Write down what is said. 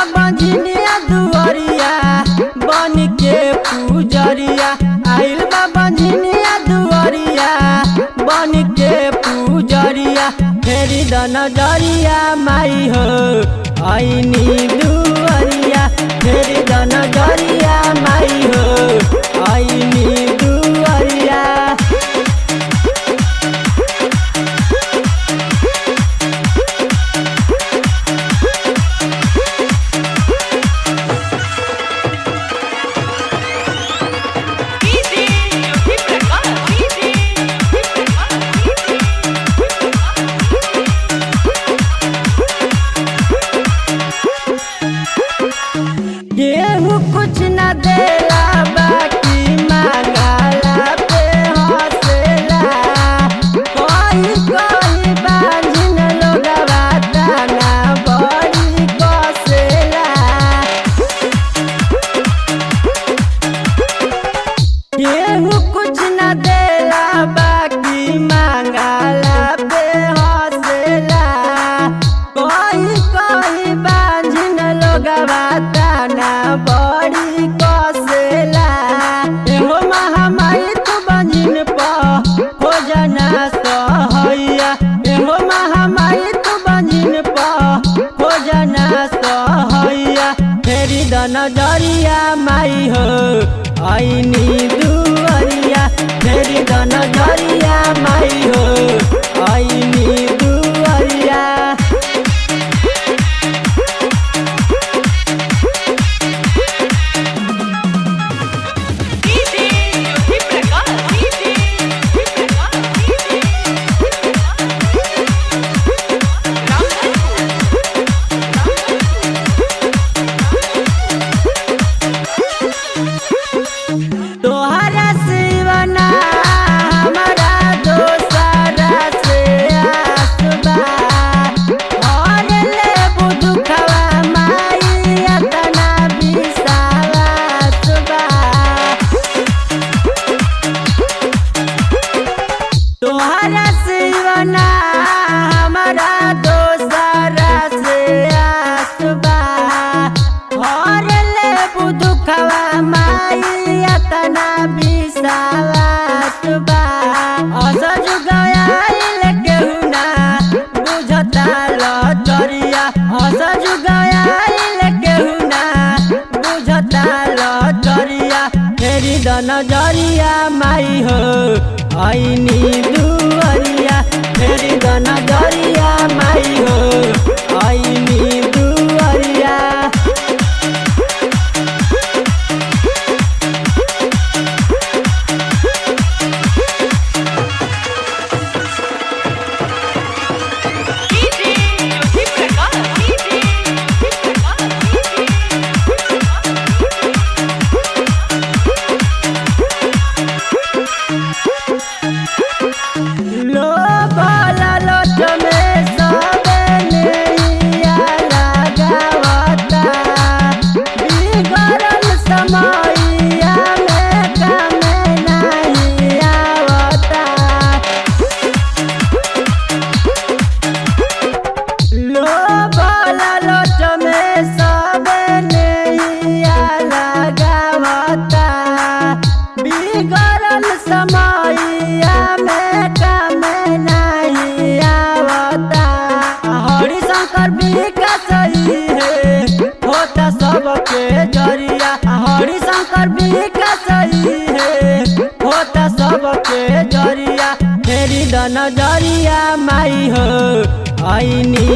बंझनिया दुआरिया बन के पूजरिया आइल बा बंझनिया दुआरिया बन के पूजरिया फेरी द नजरिया माई हो आईनी दुआरिया फेरी द नजरिया माई हो आईनी दुआरिया डीजे योगी प्रकाश डीजे योगी प्रकाश केहू कुछ न देला बाकी मांगला पे हंसेला कोई कोई बांझिन लोगवा ताना बड़ी कसेला केहू कुछ न देला बाकी मांगला पे हंसेला कोई कोई बांझिन लोगवा ताना बड़ी कसेला एहो महामाई तू बांझिन प हो जाना सहैया एहो महामाई तू बांझिन प हो जाना सहैया फेरी द नजरिया माई हो आईनी दुआरिया फेरी द नजरिया माई हो आईनी दुआरिया DJ Yogi Prakash DJ Yogi Prakash DJ तोहरा सिवना हमारा दोसरा से आसबा और ले बुदुखवा माई अतना विश्वासबा तोहरा सिवना हमारा दोसरा से आसबा और ले बुदुखवा माई अतना विश्वासबा असज गयाइल केहू ना बुझता लचरिया असज गयाइल केहू ना बुझता लचरिया फेरी द नजरिया माई हो आईनी दुआरिया फेरी द नजरिया माई हो आईनी दुआरिया डीजे योगी प्रकाश डीजे योगी प्रकाश लो बाला लोट में सबे नैया लगावता बिगड़ल समैया में कमे नहीं आवता लो बाला लोट में सबे नैया लगावता बिगड़ल समैया में कमे नहीं आवता हरि शंकर विकास ही है होता सबके जरिया हरि शंकर विकास ही है होता सबके जरिया फेरी द नजरिया माई हो आईनी